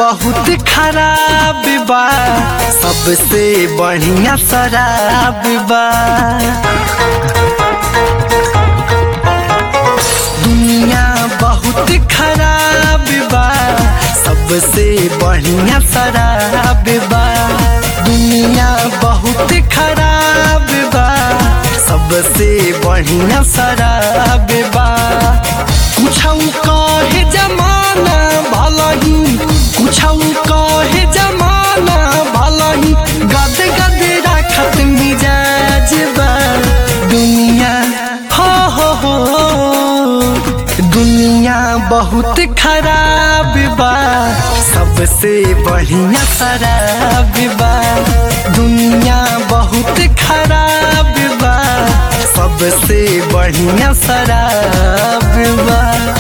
बहुत खराब बा सबसे बढ़िया शराब बा दुनिया बहुत खराब बा सबसे बढ़िया शराब बा दुनिया बहुत खराब बा सबसे बढ़िया शराब बा कुछ कहे जमाना भला ही कुछ कहे जमाना भला ही गद गद रखत मिजाज बा दुनिया हो हो हो दुनिया बहुत खराब बा सबसे बढ़िया शराब बा दुनिया बहुत खराब बा सबसे बढ़िया शराब बा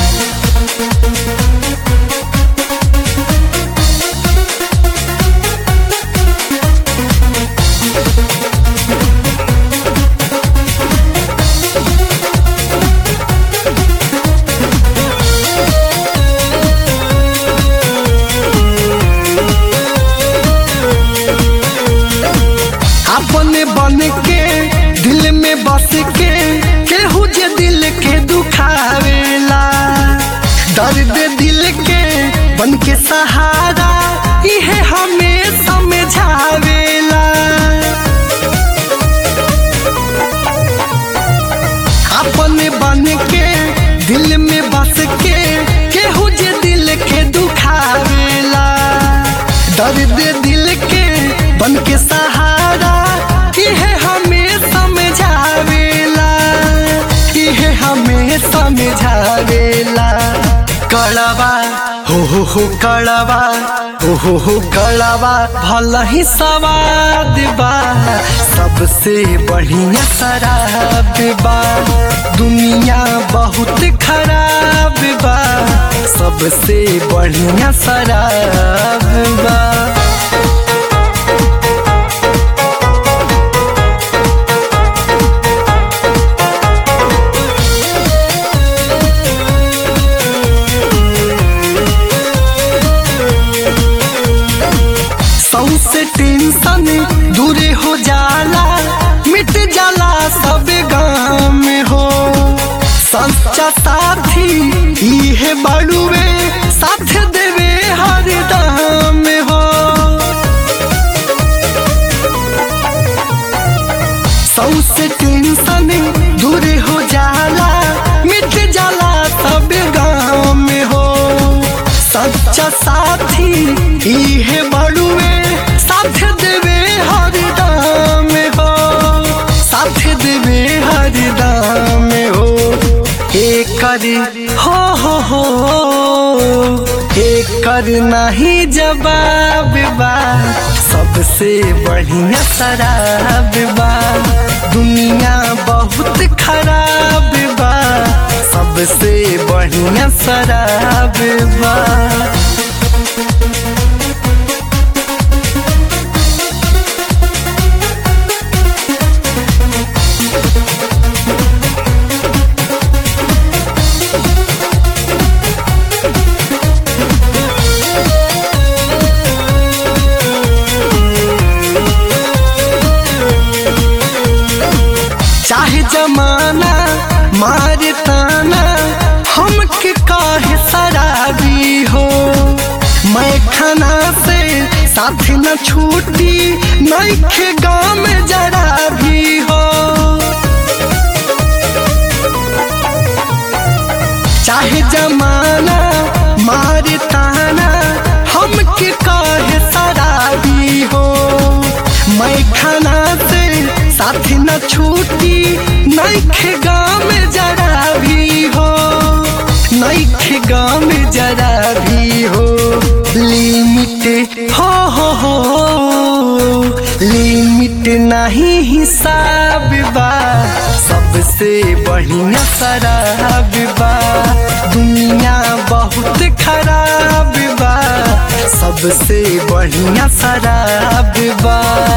अपने बन के दिल में बस के केहू जे दिल के दुखावेला दर्द दिल के बन के सहारा इहे हमें समझावेला अपने बन के दिल में बस के केहू जे दिल के दुखावेला दर्द दिल के बन के सहारा इहे हमें समझावेला इहे हमें समझावेला कड़वा हो हो हो कड़वा हो हो हो कड़वा भला ही सवाद बा सबसे बढ़िया शराब बा दुनिया बहुत खराब बा सबसे बढ़िया शराब बा सौ से टेंशन दूर हो जाला मिट जाला सब गाँव में हो सच्चा साथी इहे बड़ुए साथ देवे हर दाम में हो सौ से टेंशन दूर हो जाला मिट जाला सब गाँव में हो सच्चा साथी इहे बड़ुए साथ देवे हर दाम में हो साथ देवे हर दाम में हो एकर हो हो हो एकर नहीं जवाब बा सबसे बढ़िया शराब बा दुनिया बहुत खराब बा सबसे बढ़िया शराब बा चाहे जमाना मारे ताना हमके काहे शराबी हो मैं खाना से साथ न छूटी नैखे गाँव में जरा भी हो चाहे जमाना मारे ताना हमके काहे शराबी हो मैं खाना से साथ न छूटी नैखे गाँव में जरा भी हो नैखे गाँव में जरा भी हो लिमिट हो हो हो लिमिट नहीं हिसाब बा सबसे बढ़िया शराब बा दुनिया बहुत खराब बा सबसे बढ़िया शराब बा